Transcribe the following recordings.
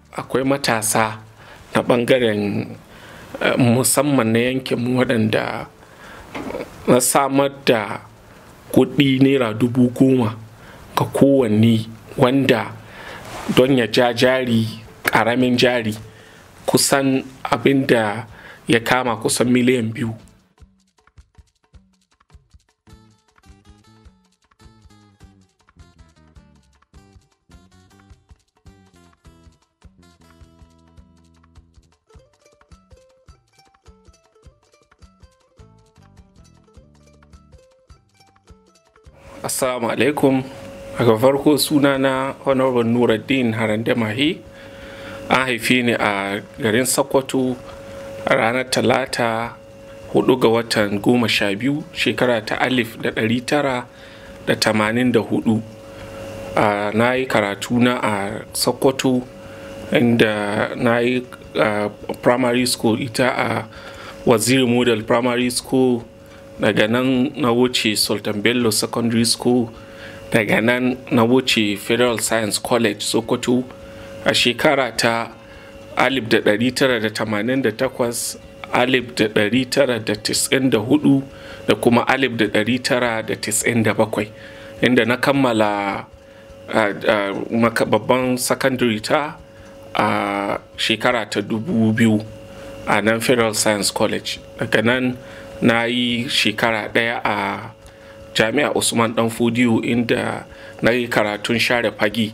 akwai matasa na ɓangaren musamman na yankin waɗanda na samar da kuɗi naira dubu goma ga kowanne wanda don ya ja jari ƙaramin jari kusan abin da ya kama kusan miliyan biyu assalamu alaikum daga farko sunana honorable nuruddin harande mahi an haife ni a garin sokoto a ranar talata hudu ga watan goma sha biyu shekara ta alif da ɗari tara da tamanin da hudu na yi karatu na a sokoto inda na yi primary school ita a waziri model primary school daga nan na wuce sultan bello secondary school daga nan na wuce federal science college sokoto a shekara ta 1988 1994 da kuma 1997 inda na kammala babban secondary ta a shekara ta 2000 a nan federal science college daga nan na yi shekara ɗaya a jami'a usman dan fudiyo inda na yi karatun share fagi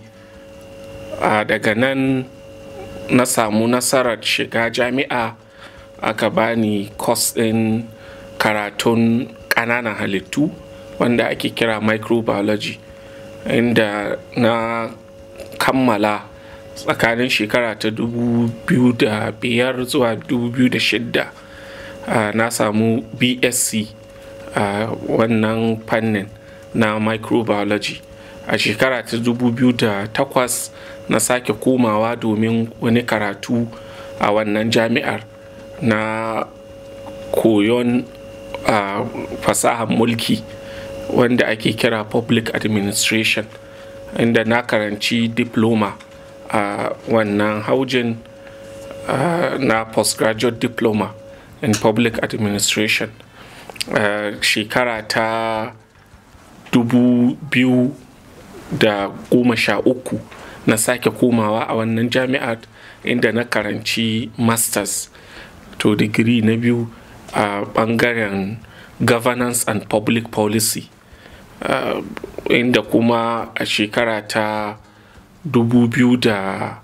daga nan na samu nasarar shiga jami'a aka bani kwas ɗin karatun ƙananan halittu wanda ake kira microbiology inda na kammala tsakanin shekara ta 2005 zuwa 2006 Uh, na samu bsc a uh, wannan fannin na microbiology a shekara ta 2008 na sake komawa domin wani karatu a wannan jami'ar na koyon uh, fasahar mulki wanda ake kira public administration inda na karanci diploma a wannan haujin na postgraduate diploma in public administration uh, shekara ta dubu biyu da goma sha uku na sake komawa a wannan jami'ar inda na karanci masters to digiri na biyu a uh, bangaren governance and public policy uh, inda kuma a shekara ta dubu biyu da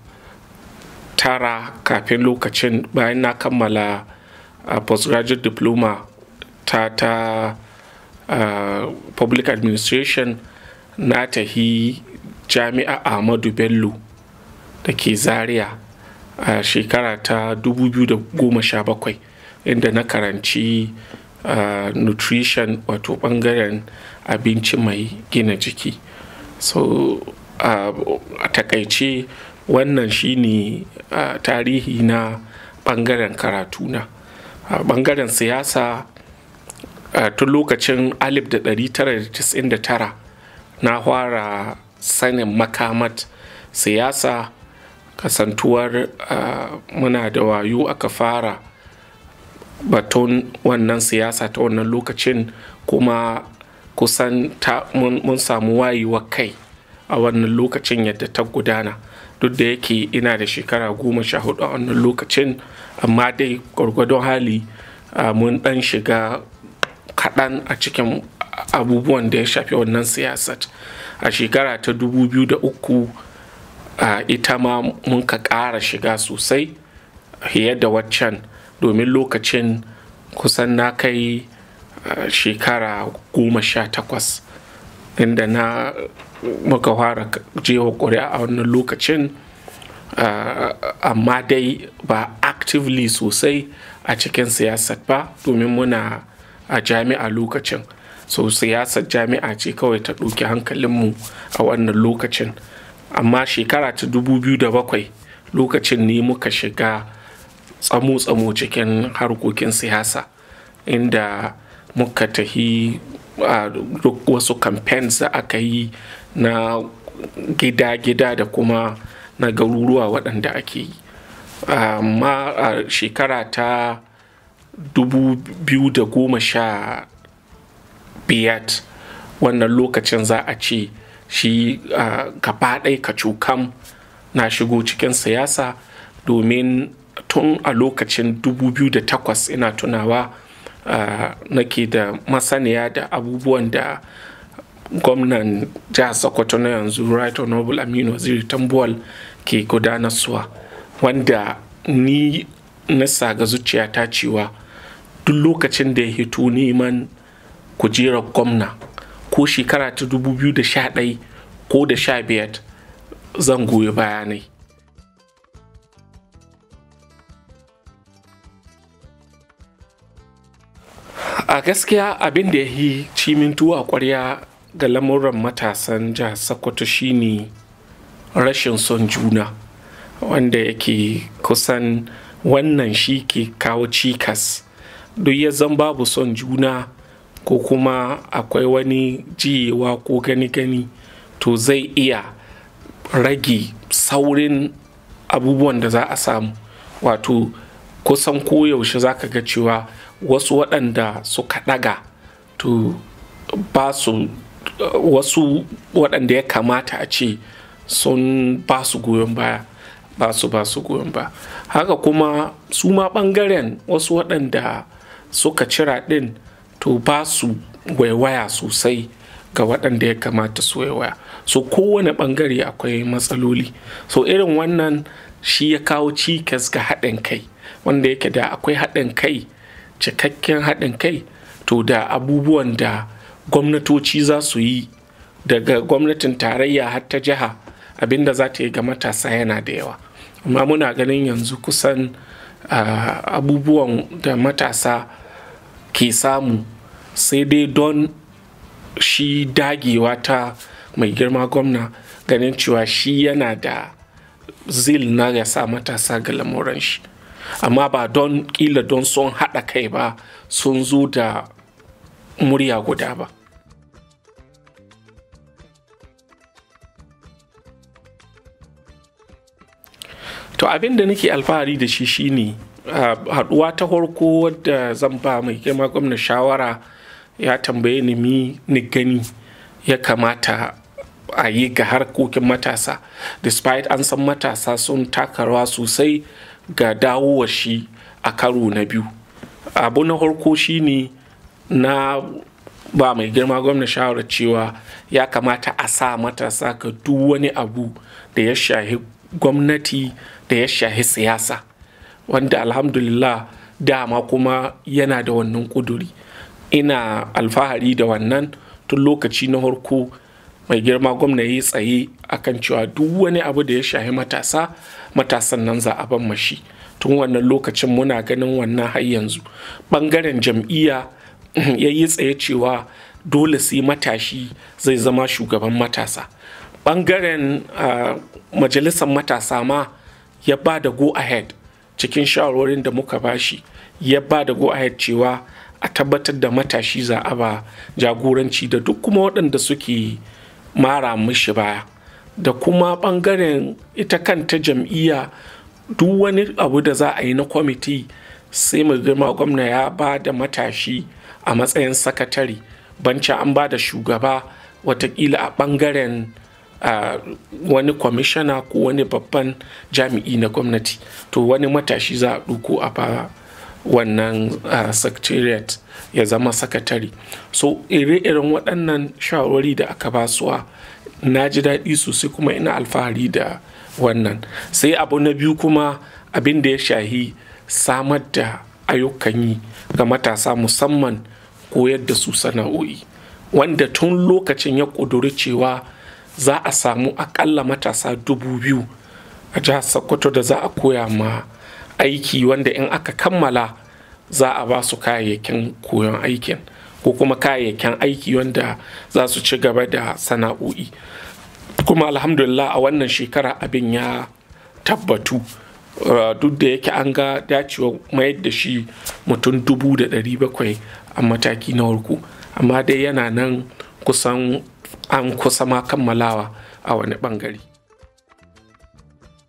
tara kafin lokacin bayan na kammala a uh, postgraduate diploma ta ta uh, public administration na tahi jami'a ahmadu bello da ke zaria a uh, shekara ta 2017 inda na karanci uh, nutrition wato bangaren abinci mai gina jiki so a takaice wannan shine tarihi na bangaren karatuna a bangaren siyasa tun lokacin 1999 na fara sanin makamat siyasa kasantuwar muna da wayo aka fara baton wannan siyasa ta wannan lokacin kuma kusan mun samu wayewa kai a wannan lokacin yadda ta gudana duk da yake ina da shekara goma sha hudu a wannan lokacin amma dai gwargwadon hali mun dan shiga kaɗan a cikin abubuwan da ya shafi wannan siyasat a shekara ta 2003 ita ma mun ka ƙara shiga sosai fiye da waccan domin lokacin kusan na kai shekara goma sha takwas inda na muka fara jewa ƙuri'a a wannan lokacin amma dai ba actively sosai a cikin siyasar ba domin muna a jami'a lokacin so siyasar jami'a ce kawai ta ɗauki hankalinmu a wannan lokacin amma shekara ta 2007 lokacin ne muka shiga tsamo-tsamo cikin harkokin siyasa inda muka tahi a duk wasu campaigns da aka yi na gida-gida da kuma na garuruwa waɗanda ake yi amma a shekara ta 2015 wannan lokacin za a ce shi gaba ɗaya kacukam na shigo cikin siyasa domin tun a lokacin 2008 ina tunawa nake da masaniya da abubuwan da gwamnan jihar sokoto na yanzu right honorable aminu waziri tambuwal ke gudanarsuwa wanda ni na ga zuciyata cewa duk lokacin da ya hito neman kujerar gwamna ko shekara ta 2011 ko da 15 zan goyi bayanai a gaskiya abin da ya yi cimin tuwa kwarya ga lamuran matasan jihar sokoto shine rashin son juna wanda yake kusan wannan shi ke kawo cikas duk ya zan babu son juna ko kuma akwai wani jiyewa ko gani-gani to zai iya rage saurin abubuwan da za a samu wato kusan koyaushe za ka ga cewa wasu waɗanda suka ɗaga to ba su wasu waɗanda ya kamata a ce sun ba su goyon baya ba su ba su goyon ba haka kuma su ma ɓangaren wasu waɗanda suka cira ɗin to ba su waiwaya sosai ga waɗanda ya kamata su waiwaya so kowane ɓangare akwai matsaloli so irin wannan shi ya kawo cikas ga haɗin kai wanda yake da akwai haɗin kai cikakken haɗin kai to da abubuwan da gwamnatoci za su yi daga gwamnatin tarayya har ta jiha abinda za ta yi ga matasa yana da yawa amma muna ganin yanzu kusan abubuwan da matasa ke samu sai dai don shi dagewa ta mai girma gwamna ganin cewa shi yana da zil na ya sa matasa ga lamuran shi amma ba don kila don sun haɗa kai ba sun zo da murya guda ba to abin da nake alfahari da shi shine haɗuwa ta farko wadda zan ba mai girma gwamna shawara ya tambaye ni mi ni gani ya kamata a yi ga harkokin matasa despite an san matasa sun taka rawa sosai ga dawowar shi a karo na biyu abu na farko shine na ba mai girma gwamna shawarar cewa ya kamata a sa matasa ga duk wani abu da ya shahi gwamnati da ya shahi siyasa wanda alhamdulillah dama kuma yana da wannan kuduri ina alfahari da wannan tun lokaci na harko mai girma gwamna ya tsaye akan cewa duk wani abu da ya shahi matasa matasan nan za a ban mashi tun wannan lokacin muna ganin wannan har yanzu bangaren jam'iyya ya yi tsaye cewa dole sai matashi zai zama shugaban matasa bangaren majalisar matasa ma ya ba da go ahead cikin shawarwarin da muka bashi ya ba da go ahead cewa a tabbatar da matashi za a ba jagoranci da duk kuma waɗanda suke mara mishi baya da kuma ɓangaren ita kanta jam'iyya duk wani abu da za a yi na kwamiti sai mai girma gwamna ya ba da matashi a matsayin sakatare banci an ba da shugaba watakila a ɓangaren uh, wani kwamishana ko wani babban jami'i na gwamnati to wani matashi za a ɗuko a ba wannan uh, secretariat ya zama sakatare so ire-iren waɗannan shawarwari da aka basuwa na ji daɗi sosai kuma ina alfahari da wannan sai abu na biyu kuma abin da ya shahi samar da ayyukan yi ga matasa musamman koyar da su sana'o'i wanda tun lokacin ya ƙuduri cewa za a samu akalla matasa dubu biyu a jihar sokoto da za a koya ma aiki wanda in aka kammala za a ba su kayayyakin koyon aikin ko kuma kayayyakin aiki wanda za su ci gaba da sana'o'i kuma alhamdulillah a wannan shekara abin ya tabbatu duk da yake an ga dacewa mayar da shi mutum dubu da ɗari bakwai a mataki na farko amma dai yana nan kusan an kusa ma kammalawa a wani bangare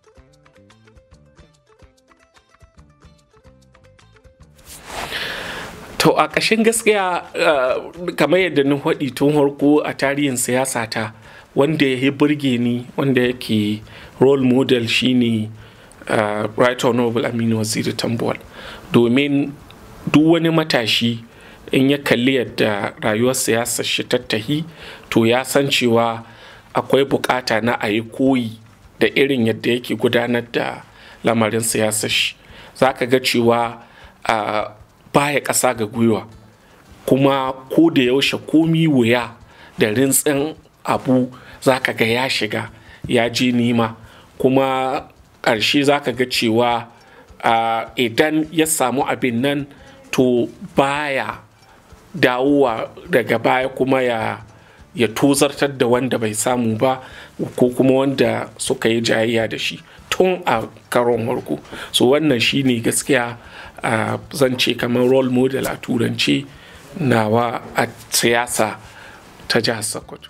to a ƙashin gaskiya kamar yadda na faɗi tun harko a tarihin siyasa ta wanda ya burge ni wanda yake role model shine uh, right honorable aminu waziri tambuwal domin duk wani matashi in ya kalli yadda rayuwar siyasar shi tattahi to ya san cewa akwai bukata na a yi koyi da irin yadda yake gudanar da lamarin siyasar shi za ka ga cewa uh, baya ƙasa ga gwiwa kuma ko da yaushe komi wuya da rintsin abu za ka ga ya shiga ya je nima kuma ƙarshe za ka ga cewa uh, idan ya samu abin nan to baya dawowa daga baya kuma ya ya tozartar da wanda bai samu ba ko kuma wanda suka yi jayayya da shi tun a karon warko so wannan shine gaskiya uh, zan ce kamar role model a turance nawa a siyasa ta jihar sokoto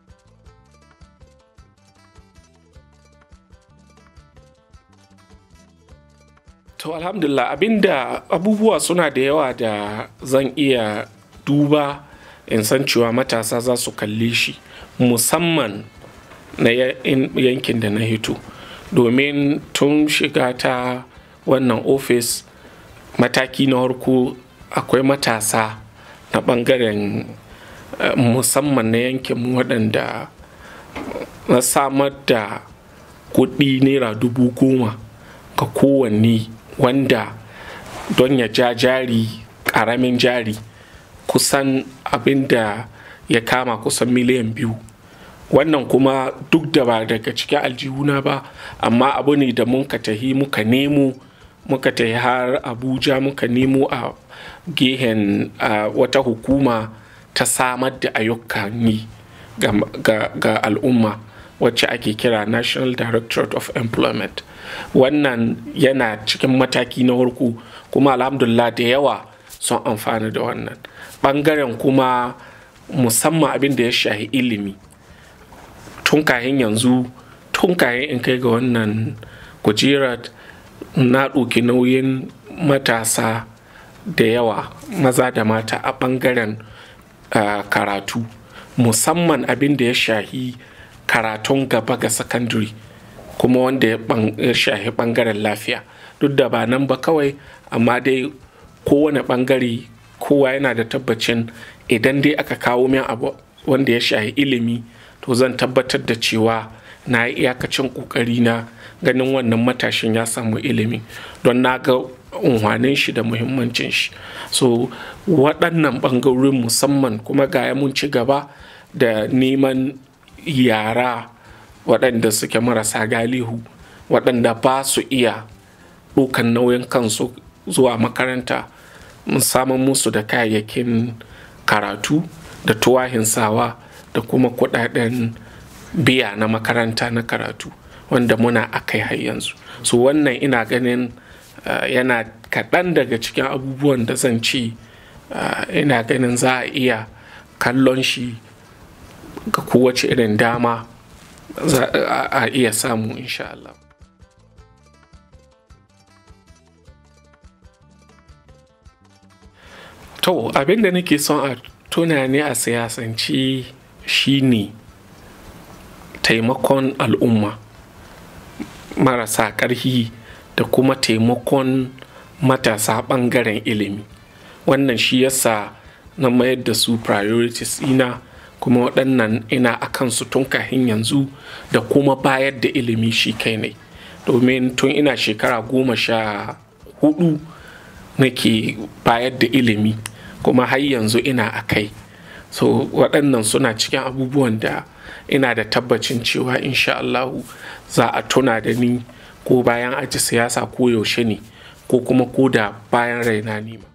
to alhamdulillah abinda abubuwa suna da yawa da zan iya duba in san cewa matasa za su kalle shi musamman na yankin da na hito domin tun shiga ta wannan ofis mataki na harko akwai matasa na bangaren musamman na yankin waɗanda na samar da kuɗi naira dubu goma ga kowanne wanda don ya ja jari ƙaramin jari kusan abin da ya kama kusan miliyan biyu wannan kuma duk da ba daga cikin aljihuna ba amma abu ne da muka tahi muka nemo muka tahi har abuja muka nemo a gehen wata hukuma ta samar da ayyukan yi ga al'umma wacce ake kira national directorate of employment wannan yana cikin mataki na farko kuma alhamdulillah da yawa sun amfana da wannan bangaren kuma musamman abin da ya shahi ilimi tun kayan yanzu tun kayan in kai ga wannan kujerar na ɗauki nauyin matasa da yawa maza da mata a ɓangaren uh, karatu musamman abin da ya shahi karatun gaba ga sakandare kuma wanda ya shahi ɓangaren lafiya duk da ba nan ba kawai amma dai kowane ɓangare kowa yana da tabbacin idan dai aka kawo min abu wanda ya shahi ilimi to zan tabbatar da cewa na yi iyakacin ƙoƙari na ganin wannan matashin ya samu ilimi don na ga unhwanin shi da muhimmancin shi so waɗannan ɓangarorin musamman kuma ga mun ci gaba da neman yara waɗanda suke marasa galihu waɗanda ba su iya ɗaukan nauyin kansu zuwa makaranta mun samun musu da kayayyakin karatu da tuwahin sawa da kuma kuɗaɗen biya na makaranta na karatu wanda muna akai har yanzu so wannan ina ganin uh, yana kaɗan daga cikin abubuwan da zan ce uh, ina ganin za a iya kallon shi ga kowace irin dama za a iya samu insha Allah. To abin da nake son a tuna ne a siyasance shine taimakon al'umma marasa ƙarfi da kuma taimakon matasa ɓangaren ilimi wannan shi yasa na mayar da su priorities ina kuma waɗannan ina a kansu tun kahin yanzu da kuma bayar da ilimi shi kai ne domin tun ina shekara goma sha hudu nake bayar da ilimi kuma har yanzu ina a kai so waɗannan suna cikin abubuwan da ina da tabbacin cewa insha Allahu za a tuna da ni ko bayan aji siyasa ko yaushe ne ko kuma ko da bayan raina ne ma